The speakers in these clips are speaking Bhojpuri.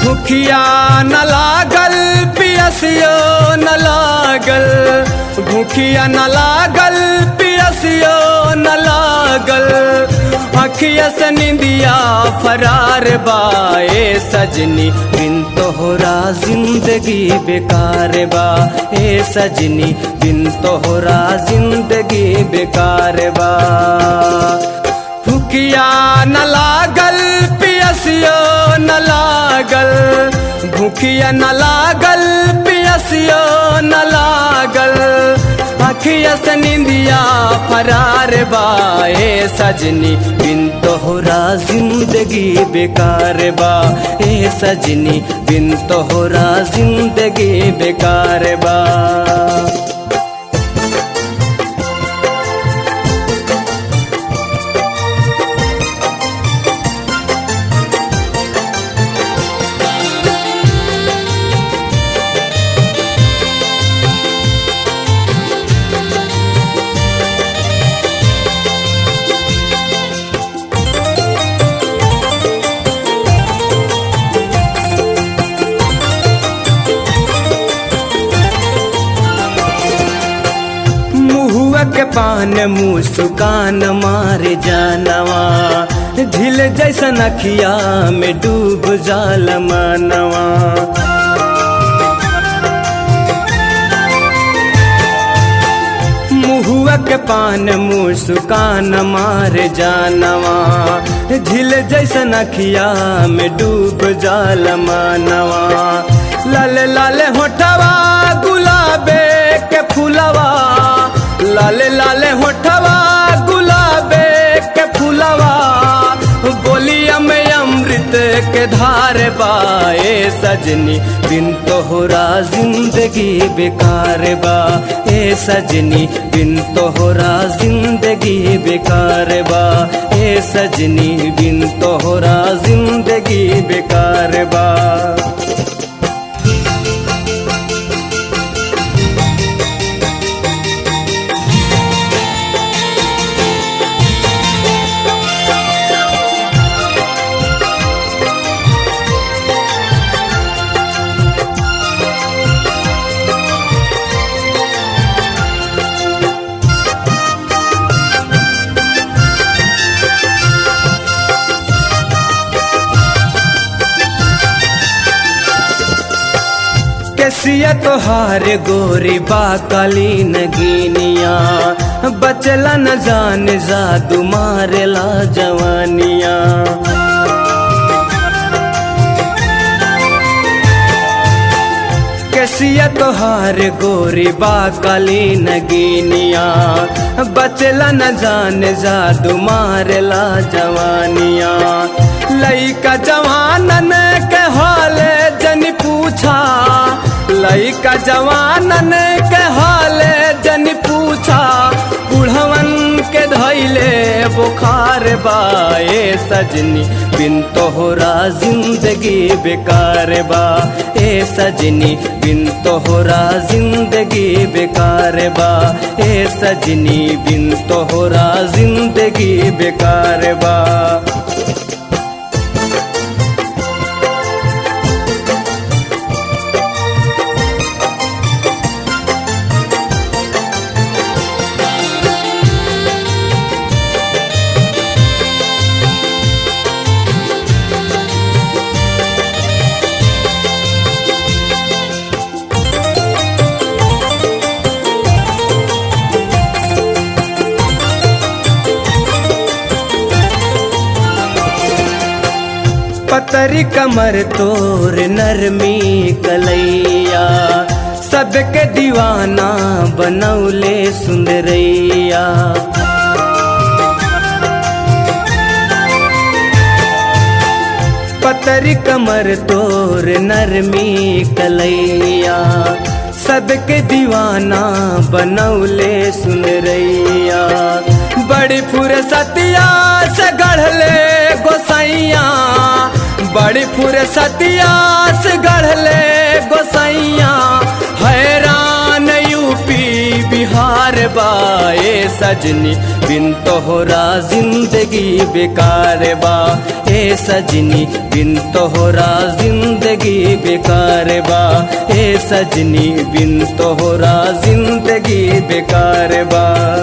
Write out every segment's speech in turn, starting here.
भूखिया न लागल पियसियो न लागल भूखिया न लागल पियसियो न लागल अखिया से निंदिया फरार बाए सजनी बिन तोहरा जिंदगी बेकार बा ए सजनी बिन तोहरा जिंदगी बेकार बा भूखिया न लागल पियसियो न लागल भूखिया न लागल पियसियो न लागल अखिया से निंदिया फरार बाए सजनी बिन तोहरा जिंदगी बेकार बा ए सजनी बिन तोहरा जिंदगी बेकार बा मुहुआ के पान मुस्कान मार जानवा झिल जैसन अखिया में डूब जाल मनवा मुहुआ के पान मुस्कान मार जानवा झिल जैसन अखिया में डूब जाल मनवा लाल लाल होठवा गुलाबे के फूलवा लाल लाल होठवा गुलाबे के फूलवा बोलिया में अमृत के धार बाए सजनी बिन तोहरा जिंदगी बेकार बा ए सजनी बिन तोहरा जिंदगी बेकार बा ए सजनी बिन तोहरा जिंदगी बेकार बा कैसिया तोहार गोरी बाकाली नगीनिया बचला न जान जादू मारेला जवानिया कैसिया तोहार गोरी बाकाली नगीनिया बचला न जान जादू मारेला जवानिया लइका जवानन के हाले जन पूछा लइका जवानन के हाले जन पूछा बुढ़वन के धैले बुखार बाए सजनी बिन तोहरा जिंदगी बेकार बा ए सजनी बिन तोहरा जिंदगी बेकार बा ए सजनी बिन तोहरा जिंदगी बेकार बा पतरी कमर तोर नरमी कलैया सबके दीवाना बनौले सुंदरैया पतरी कमर तोर नरमी कलैया सबके दीवाना बनौले सुनरैया बड़ी फुरसतिया से गढ़ले गोसैया बड़ी फुरसतिया से गढ़ले गोसैया हैरान यूपी बिहार बा ए सजनी बिन तोहरा जिंदगी बेकार बा ए सजनी बिन तोहरा जिंदगी बेकार बा ए सजनी बिन तोहरा जिंदगी बेकार बा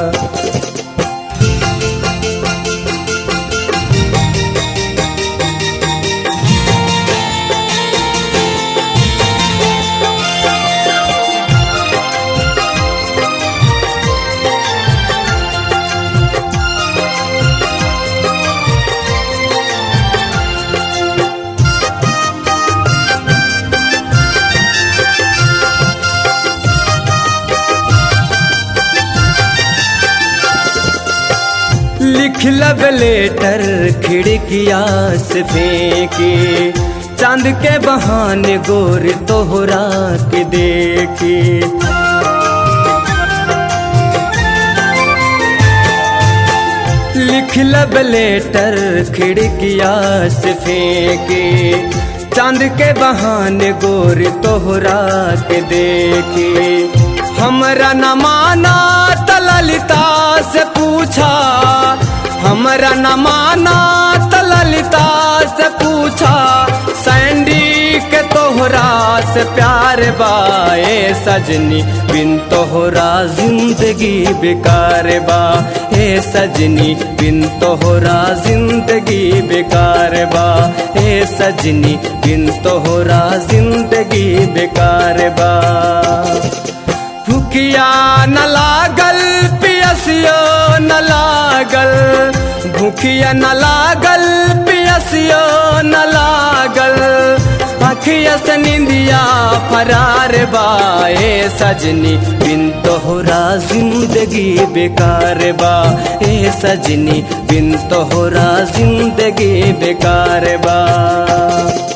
लिख लब लेटर खिड़किया से फेंके चांद के बहाने गोर तोहरा के देखे लिख लब लेटर खिड़किया से फेंके चांद के बहाने गोर तोहरा के देखे हमरा न माना तललिता से पूछा हमरा न माना तललिता से पूछा सैंडी के तोहरा से प्यार बाए सजनी बिन तोहरा जिंदगी बेकार बा ए सजनी बिन तोहरा जिंदगी बेकार बा ए सजनी बिन तोहरा जिंदगी बेकार बा भूखिया न लागल पियसियो न लागल भूखिया न लागल पियसियो न लागल अखिया से निंदिया फरार बाए सजनी बिन तोहरा जिंदगी बेकार बा ए सजनी बिन तोहरा जिंदगी बेकार बा